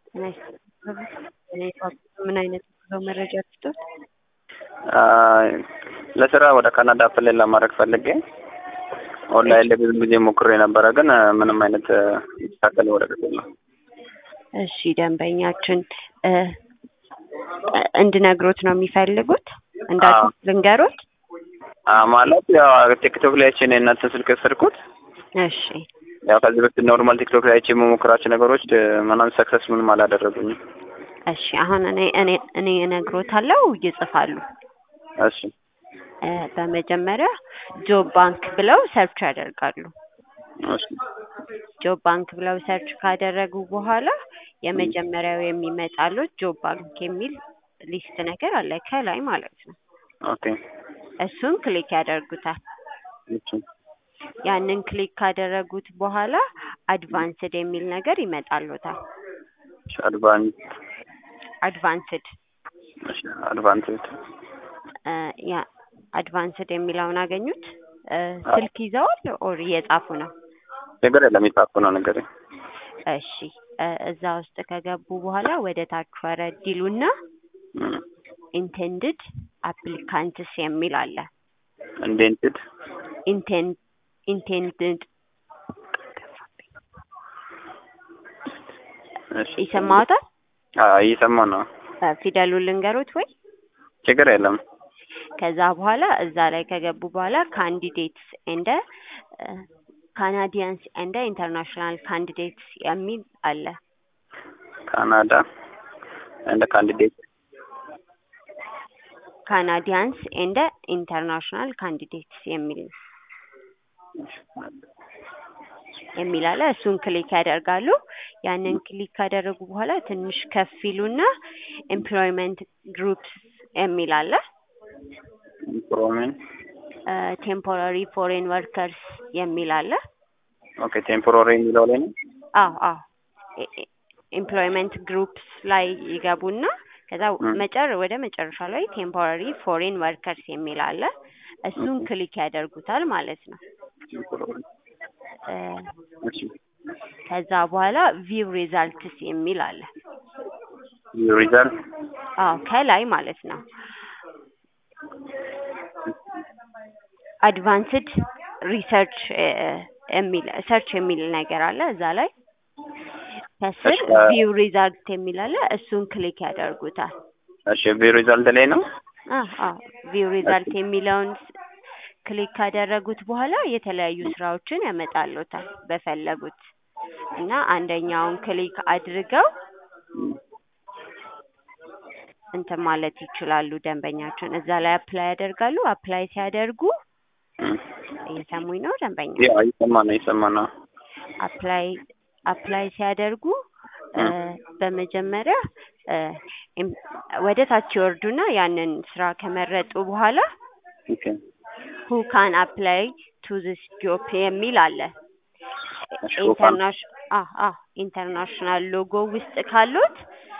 ምን አይነት የጉዞ መረጃ ልስጦት? ለስራ ወደ ካናዳ አፕላይ ለማድረግ ፈልጌ ኦንላይን ላይ ብዙ ጊዜ ሞክሬ ነበረ፣ ግን ምንም አይነት የተስተካከለ ወረቀት የለም። እሺ ደንበኛችን እንድነግሮት ነው የሚፈልጉት? እንዳልኩት ልንገሮት? ማለት ያው ቲክቶክ ላይ አይቼ ነው የእናንተን ስልክ የወሰድኩት። እሺ ያው ከዚህ በፊት ኖርማል ቲክቶክ ላይ አይቼ የምሞክራቸው ነገሮች ምናምን ሰክሰስ ምንም አላደረጉኝም። እሺ አሁን እኔ እኔ እኔ እነግሮታለሁ ይጽፋሉ። እሺ በመጀመሪያ ጆብ ባንክ ብለው ሰርች ያደርጋሉ። እሺ ጆብ ባንክ ብለው ሰርች ካደረጉ በኋላ የመጀመሪያው የሚመጣሉት ጆብ ባንክ የሚል ሊስት ነገር አለ ከላይ ማለት ነው። ኦኬ እሱን ክሊክ ያደርጉታል። እሺ ያንን ክሊክ ካደረጉት በኋላ አድቫንስድ የሚል ነገር ይመጣሉታል። አድቫንስ አድቫንስድ እሺ አድቫንስድ ያ አድቫንስድ የሚለውን አገኙት? ስልክ ይዘዋል ኦር እየጻፉ ነው? ችግር የለም የጻፍኩ ነው ነገር እሺ እዛ ውስጥ ከገቡ በኋላ ወደ ታች ወረድ ይሉና ኢንቴንድድ አፕሊካንትስ የሚል አለ። ኢንዴንትድ ኢንቴን ኢንቴንድድ እሺ ይሰማዎታል? አዎ እየሰማሁ ነው። ፊደሉን ልንገሩት ወይ? ችግር የለም ከዛ በኋላ እዛ ላይ ከገቡ በኋላ ካንዲዴትስ እንደ ካናዲያንስ እንደ ኢንተርናሽናል ካንዲዴትስ የሚል አለ። ካናዳ እንደ ካንዲዴት ካናዲያንስ እንደ ኢንተርናሽናል ካንዲዴትስ የሚል የሚል አለ። እሱን ክሊክ ያደርጋሉ። ያንን ክሊክ ካደረጉ በኋላ ትንሽ ከፍ ይሉና ኤምፕሎይመንት ግሩፕስ የሚል አለ። ኢምፕሮሜንት ቴምፖራሪ ፎሬን ወርከርስ የሚል አለ። ኦኬ ቴምፖራሪ የሚለው ላይ ነው። አዎ አዎ ኤምፕሎይመንት ግሩፕስ ላይ ይገቡና ከዛ መጨር ወደ መጨረሻ ላይ ቴምፖራሪ ፎሬን ወርከርስ የሚል አለ። እሱን ክሊክ ያደርጉታል ማለት ነው። እሺ ከዛ በኋላ ቪው ሪዛልትስ የሚል አለ። ሪዛልት አዎ ከላይ ማለት ነው። አድቫንስድ ሪሰርች የሚል ሰርች የሚል ነገር አለ እዛ ላይ ከስር ቪው ሪዛልት የሚል አለ። እሱን ክሊክ ያደርጉታል። እሺ ቪው ሪዛልት ላይ ነው። አዎ አዎ ቪው ሪዛልት የሚለውን ክሊክ ካደረጉት በኋላ የተለያዩ ስራዎችን ያመጣሉታል በፈለጉት እና አንደኛውን ክሊክ አድርገው እንትን ማለት ይችላሉ። ደንበኛችን እዛ ላይ አፕላይ ያደርጋሉ። አፕላይ ሲያደርጉ እየሰሙኝ ነው ደንበኛ? ያው እየሰማ ነው እየሰማ ነው። አፕላይ አፕላይ ሲያደርጉ በመጀመሪያ ወደ ታች ይወርዱና ያንን ስራ ከመረጡ በኋላ ኦኬ ሁ ካን አፕላይ ቱ ዚስ ጆብ የሚል አለ። እሺ who can- ኢንተርናሽናል ኢንተርናሽናል ሎጎ ውስጥ ካሉት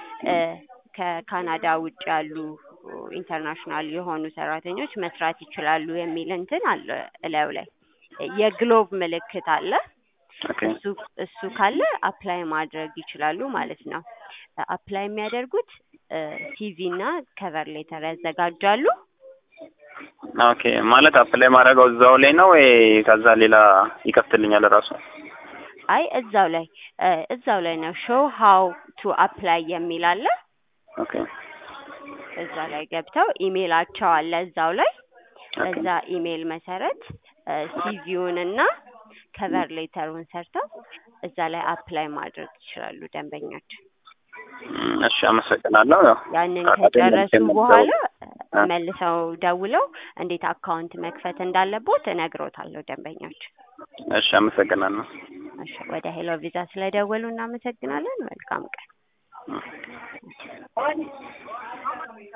ከካናዳ ውጭ ያሉ ኢንተርናሽናል የሆኑ ሰራተኞች መስራት ይችላሉ የሚል እንትን አለ እላዩ ላይ የግሎብ ምልክት አለ። ኦኬ እሱ እሱ ካለ አፕላይ ማድረግ ይችላሉ ማለት ነው። አፕላይ የሚያደርጉት ሲቪ እና ከቨር ሌተር ያዘጋጃሉ። ኦኬ ማለት አፕላይ ማድረገው እዛው ላይ ነው ወይ ከዛ ሌላ ይከፍትልኛል ራሱ? አይ እዛው ላይ እዛው ላይ ነው ሾው ሃው ቱ አፕላይ የሚል አለ። ኦኬ እዛ ላይ ገብተው ኢሜይላቸው አለ እዛው ላይ ኦኬ በዛ ኢሜይል መሰረት ሲቪውን እና ከቨር ሌተሩን ሰርተው እዛ ላይ አፕላይ ማድረግ ይችላሉ ደንበኛችን። እም፣ እሺ አመሰግናለሁ። ያው ያንን ካቃተኝ ከጨረሱ መልሼ በኋላ አ- መልሰው ደውለው እንዴት አካውንት መክፈት እንዳለቦት እነግሮታለሁ ደንበኛችን። እሺ አመሰግናለሁ። እሺ ወደ ሄሎ ቪዛ ስለደወሉ እናመሰግናለን። መልካም ቀን። እም።